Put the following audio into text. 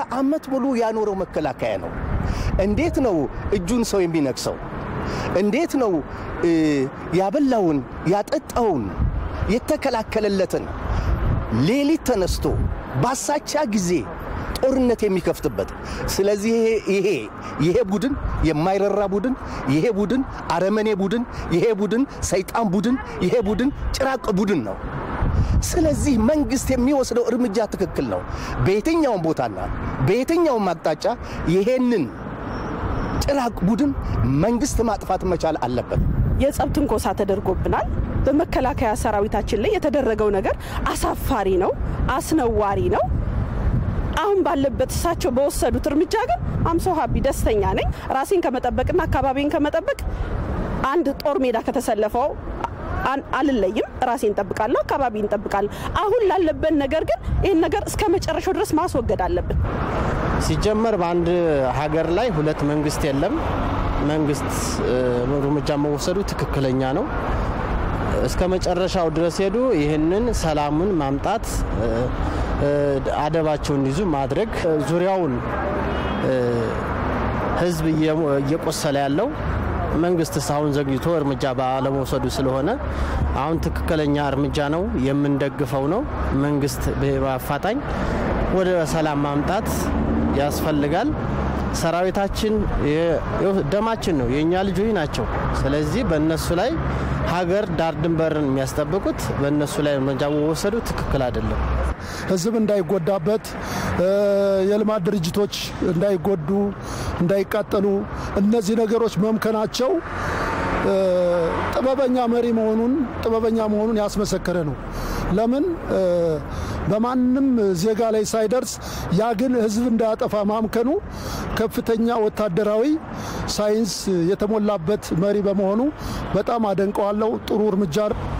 ዓመት ሙሉ ያኖረው መከላከያ ነው። እንዴት ነው እጁን ሰው የሚነክሰው? እንዴት ነው ያበላውን ያጠጣውን የተከላከለለትን ሌሊት ተነስቶ ባሳቻ ጊዜ ጦርነት የሚከፍትበት? ስለዚህ ይሄ ይሄ ቡድን የማይረራ ቡድን፣ ይሄ ቡድን አረመኔ ቡድን፣ ይሄ ቡድን ሰይጣን ቡድን፣ ይሄ ቡድን ጭራቅ ቡድን ነው። ስለዚህ መንግስት የሚወስደው እርምጃ ትክክል ነው። በየትኛውም ቦታና በየትኛውም አቅጣጫ ይሄንን ጭራቅ ቡድን መንግስት ማጥፋት መቻል አለበት። የጸብ ትንኮሳ ተደርጎብናል። በመከላከያ ሰራዊታችን ላይ የተደረገው ነገር አሳፋሪ ነው፣ አስነዋሪ ነው። አሁን ባለበት እሳቸው በወሰዱት እርምጃ ግን አምሶ ሀቢ ደስተኛ ነኝ። ራሴን ከመጠበቅና አካባቢን ከመጠበቅ አንድ ጦር ሜዳ ከተሰለፈው አልለይም። ራሴን እንጠብቃለሁ፣ አካባቢ እንጠብቃለሁ። አሁን ላለበት ነገር ግን ይህን ነገር እስከ መጨረሻው ድረስ ማስወገድ አለብን። ሲጀመር በአንድ ሀገር ላይ ሁለት መንግስት የለም። መንግስት እርምጃ መወሰዱ ትክክለኛ ነው። እስከ መጨረሻው ድረስ ሄዱ። ይህንን ሰላሙን ማምጣት አደባቸውን እንዲይዙ ማድረግ ዙሪያውን ህዝብ እየቆሰለ ያለው መንግስት እስካሁን ዘግይቶ እርምጃ ባለመውሰዱ ስለሆነ አሁን ትክክለኛ እርምጃ ነው፣ የምንደግፈው ነው። መንግስት በአፋጣኝ ወደ ሰላም ማምጣት ያስፈልጋል። ሰራዊታችን ደማችን ነው፣ የእኛ ልጆች ናቸው። ስለዚህ በእነሱ ላይ ሀገር ዳር ድንበርን የሚያስጠብቁት በእነሱ ላይ እርምጃ መወሰዱ ትክክል አይደለም። ህዝብ እንዳይጎዳበት፣ የልማት ድርጅቶች እንዳይጎዱ፣ እንዳይቃጠሉ እነዚህ ነገሮች መምከናቸው ጥበበኛ መሪ መሆኑን ጥበበኛ መሆኑን ያስመሰከረ ነው። ለምን በማንም ዜጋ ላይ ሳይደርስ ያ ግን ህዝብ እንዳያጠፋ ማምከኑ ከፍተኛ ወታደራዊ ሳይንስ የተሞላበት መሪ በመሆኑ በጣም አደንቀዋለሁ። ጥሩ እርምጃ